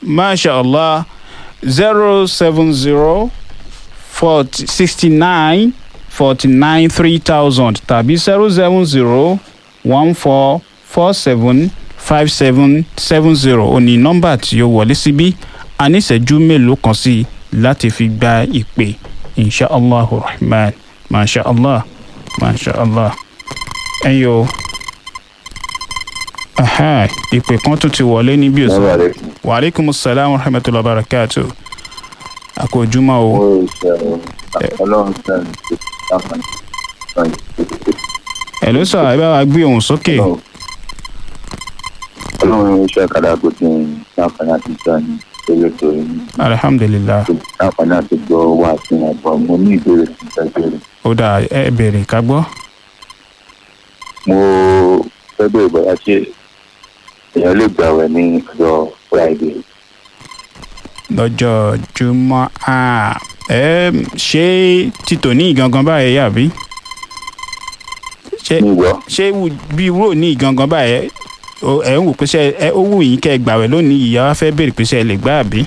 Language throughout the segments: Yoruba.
masha allah zero seven zero forty sixty nine forty nine three thousand tàbí zero seven zero one four four seven five seven seven zero ó ní nọ́mbà tí ó wọlé síbí a ní ìṣẹ́jú mélòó kan sí i láti fi gba ìpè insha allah rahman masha allah masha allah ẹ̀yin o aha ìpè kan tún ti wọlé níbí òsì wa aleykum salaam wa rahmatulah barakatu àkójúmọ́ o ọlọ́run sẹ́yìn tó ṣàǹfààní ẹ̀ ló sọ ẹ bá wa gbé ohùn sókè ọlọ́run iṣẹ́ kàdá tó ti ń ṣàǹfààní àti ìjà ní eré tó rí ní alihamudulilayi ṣàǹfààní àti gbọ́ wà sí ẹ̀bọ̀ mo ní ìbéèrè sí ìtẹ́jọ́rẹ́ ó dà ẹ bèrè ká gbọ́ mo fẹ́ bèrè bóyá ṣé èèyàn lè gbàwẹ̀ ní ọjọ́ friday lọ́jọ́ jùmọ̀ a ẹ ṣé títò ní ìgangan báyìí àbí ṣé nígbọ́ ṣé wù- bí wúrò ní ìgangan báyìí o- ẹ ń wò pé ṣe ẹ ó wù yín kẹ́ ẹ gbàwẹ̀ lónìí ìyá wa fẹ́ bèrè pé ṣe ẹ lè gbà àbí.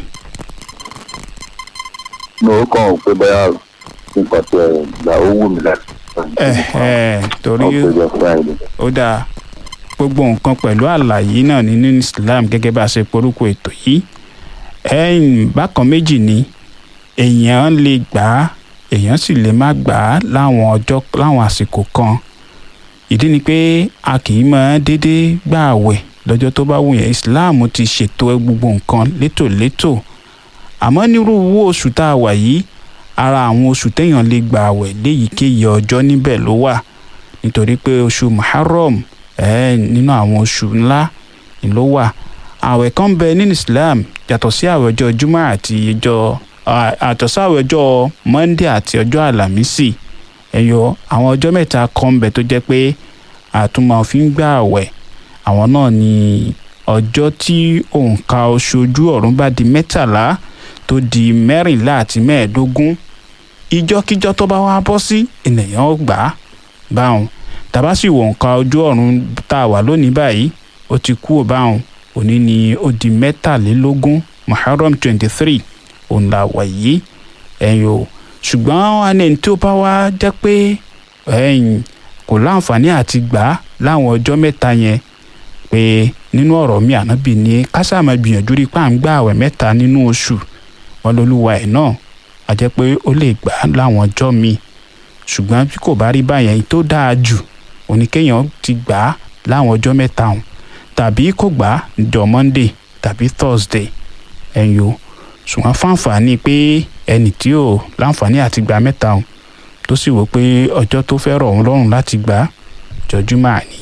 mo kàn ń pé bóyá nǹkan tí ẹ gbà ó wù mí láti sọ ẹ ẹ torí ọjọ́ friday ó dáa gbogbo nǹkan pẹ̀lú àlàyé náà nínú islam gẹ́gẹ́ bá a ṣe porúkọ ètò yìí ẹ̀yìn bákan méjì ni èèyàn lè gbà á èèyàn sì lè má gbà á láwọn ọjọ́ láwọn àsìkò kan ìdí ni pé a kì í máa déédéé gbà àwẹ̀ lọ́jọ́ tó bá wù yẹn islam ti ṣètò gbogbo nǹkan létòlétò àmọ́ nírú owó oṣù tá a wà yìí ara àwọn oṣù téèyàn lè gbà àwẹ̀ léyìíkéyìí ọjọ́ níbẹ̀ ló wà nítorí pé oṣù muharram ẹ nínú àwọn oṣù ńlá ni ló wà àwẹ̀ kan bẹ nínú islam yàtọ̀ sí àwẹ̀ ọjọ́ jumá àti ọjọ́ àtọ̀ sí àwẹ̀ ọjọ́ monday àti ọjọ́ alámísì ẹ̀yọ àwọn ọjọ́ mẹ́ta kan bẹ tó jẹ́ pé àtúmọ̀ fi ń gbà àwẹ̀ àwọn náà ni ọjọ́ tí òǹkà oṣù ojú ọ̀run bá di mẹ́tàlá tó di mẹ́rìnlá àti mẹ́ẹ̀ẹ́dógún ìjọ́kíjọ́ tó bá wá bọ́ sí ènìyàn ó gbà á báwọn tàbá sì wò nǹkan ojú ọ̀run tá a wà lónìí báyìí ó ti kú báwọn òní ni ó di mẹ́tàlélógún muharram twenty three òun là wà yìí ẹ̀yìn o ṣùgbọ́n ẹni tí ó bá wá jẹ́ pé ẹ̀yìn kò láǹfààní àti gbà á láwọn ọjọ́ mẹ́ta yẹn pé nínú ọ̀rọ̀ mi ànábì ní kásáàmà gbìyànjú rí pàǹgbà àwẹ̀ mẹ́ta nínú oṣù wọn lolúwa ẹ̀ náà a jẹ́ pé ó lè gbà á láwọn ọjọ́ míì ṣùgbọ́n bí kò bá rí báyẹn tó dáa jù òní kéèyàn ti gbà á láwọn ọjọ́ mẹ́ta ọ̀hún tàbí kò gbà á jọ monday tàbí thursday ẹ̀yìn o ṣùgbọ́n fáǹfààní pé ẹnì tí ò láǹfààní àti gbà mẹ́ta ọ̀hún tó sì wò pé ọjọ́ tó fẹ́ rọ̀ òun lọ́rùn láti gbà á jọjúmọ́ àní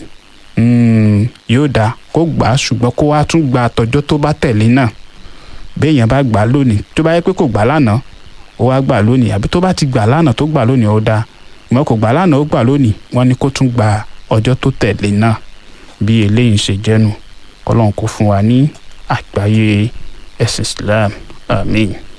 yóò dáa kó gbà á ṣùgbọ́n kó wá tún gba àtọ́jọ́ tó bá tẹ̀lé náà béèyàn bá gbà á lónìí tó bá yẹ pé kò gbà á lánàá ó wá gbà lónìí àbí tó bá ti gbà lánàá tó gbà lónìí ó dáa ìmọ̀ kò gbà lánàá ó gbà lónìí wọ́n ní kó tún gba ọjọ́ tó tẹ̀lé náà bí eléyìí ṣe jẹ́nu kọ́lọ́n kó fún wa ní àgbáyé ẹ̀sìn islam amen.